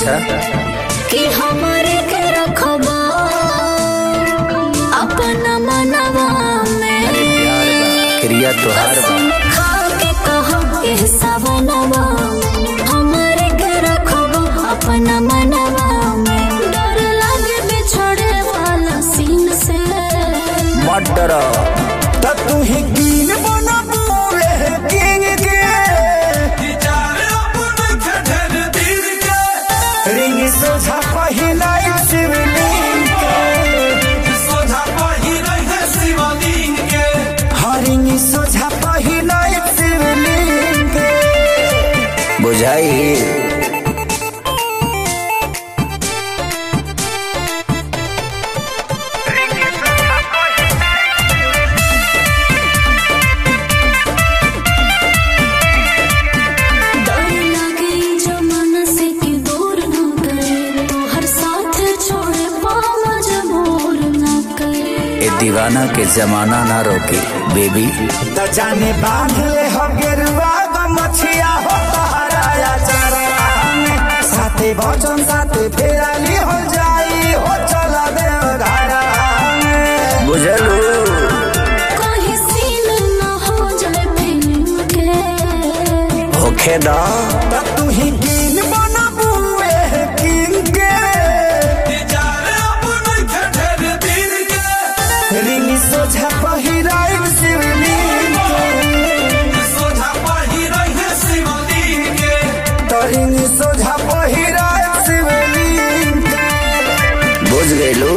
अच्छा कि हमारे के रखबा अपना मनवा में अरे प्यार बा क्रिया तोहार बा कसम खा के कहो के सवनवा हमारे के रखबा अपना मनवा में डर लगे बिछड़े वाला सीन से मत डरो त तू ही कीन बना पूरे किंग के रिंग सोझा पहिला शिवलिंग के हाँ रिंग सोझा पहिला शिवलिंग के बुझाई डर लगे जमाना से कि दूर न करे तो हर साथ छोड़े पाँव मजबूर न करे ए दीवाना के जमाना ना रोके बेबी त जाने बांध ले हो गेरुआ ग मछिया हो तहराया चरा में साथे भजन साथे फेराली हो जाई हो चला दे धारा में बुझलू कहीं सीन न हो जाए फिल्म के होखे दा त तू ही कीन बना बुए किंग के रिंग सोझा पहिराई शिवलिंग के तो रिंग सोझा पहिराई शिवलिंग के बुझ गईलू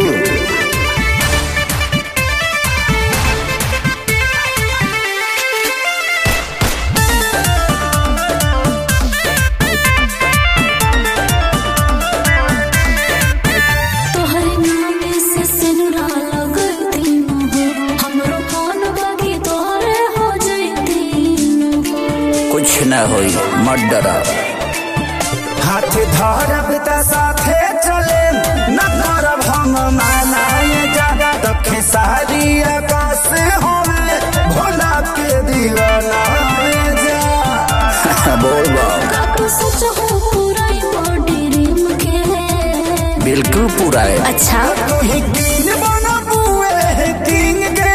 तोहर नाम से सिनुरा लगती न हो हमरो कौन बगी तोहरे हो जैती न हो कुछ न होई मत डरा हाथ धरब त साथे चले न करब हम मानाए जागा तखे सारी आकाश होवे भोला के दीवाना जा बोल बा काकू सच हो पूरा बॉडी रिम के बिल्कुल पूरा है अच्छा तू ही कीन बना बुए किंग के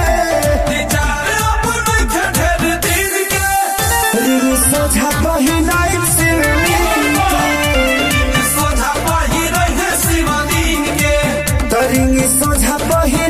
रिंग सोझा पहिनाई शिवलिंग के तो रिंग सोझा पहिनाई